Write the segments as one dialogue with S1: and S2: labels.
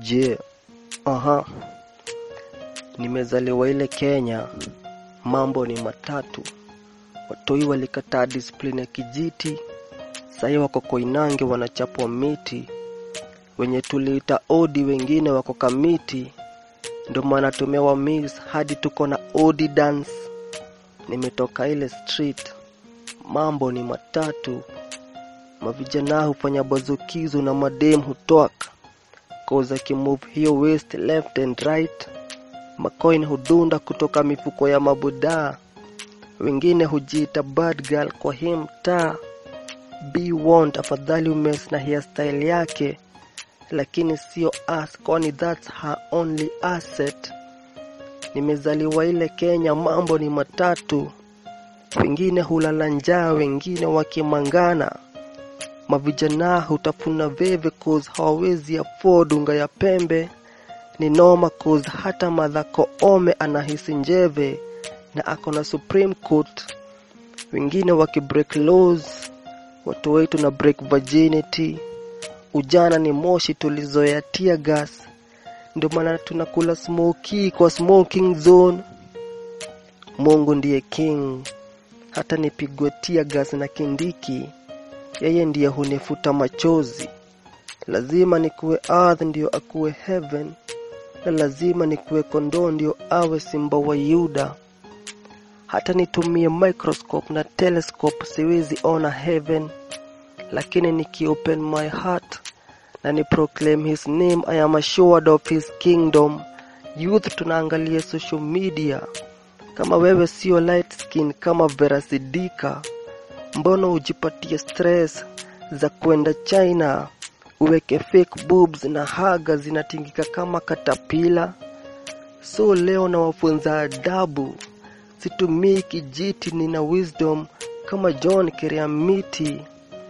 S1: Je, aha, nimezaliwa ile Kenya, mambo ni matatu. Watoi walikataa discipline ya kijiti, sahii wako Koinange wanachapwa miti, wenye tuliita odi wengine wako Kamiti, ndo maana tumewa mix hadi tuko na odi dance. Nimetoka ile street, mambo ni matatu. Mavijana hufanya bazukizo na madem hutwaka koza kimove hiyo west left and right. Macoin hudunda kutoka mifuko ya mabudaa, wengine hujiita bad girl kwa hii mtaa. Be warned, afadhali umes na hairstyle yake, lakini sio us, kwani that's her only asset. Nimezaliwa ile Kenya, mambo ni matatu. Wengine hulala njaa, wengine wakimangana. Mavijana hutafuna veve cause hawawezi afford unga ya pembe. Ni noma cause hata Martha Koome anahisi njeve na ako na Supreme Court. Wengine wakibreak laws, watu wetu na break virginity. Ujana ni moshi tulizoea tear gas, ndio maana tunakula smoky kwa smoking zone. Mungu ndiye king, hata nipigwe tear gas na Kindiki, yeye ndiye hunifuta machozi. Lazima nikuwe earth ndio akuwe heaven, na lazima nikuwe kondoo ndio awe simba wa Yuda. Hata nitumie microscope na telescope siwezi ona heaven, lakini nikiopen my heart na ni proclaim his name, I am assured of his kingdom. Youth tunaangalia social media, kama wewe sio light skin kama Vera Sidika, mbona ujipatie stress za kwenda China uweke fake boobs na haga zinatingika kama katapila? So leo nawafunza adabu, situmii kijiti, nina wisdom kama John Keriamiti.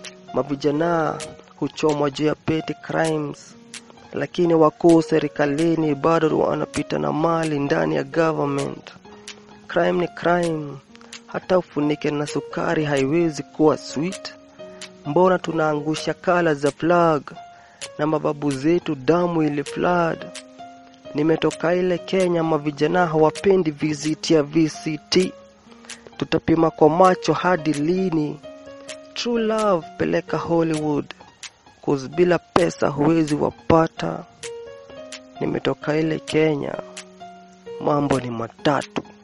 S1: Mavijana huchomwa juu ya petty crimes, lakini wakuu serikalini bado wanapita na mali ndani ya government. Crime ni crime, hata ufunike na sukari haiwezi kuwa sweet. Mbona tunaangusha kala za flag na mababu zetu damu ili flood? Nimetoka ile Kenya, mavijana hawapendi visit ya VCT. Tutapima kwa macho hadi lini? True love peleka Hollywood, cause bila pesa huwezi wapata. Nimetoka ile Kenya, mambo ni matatu.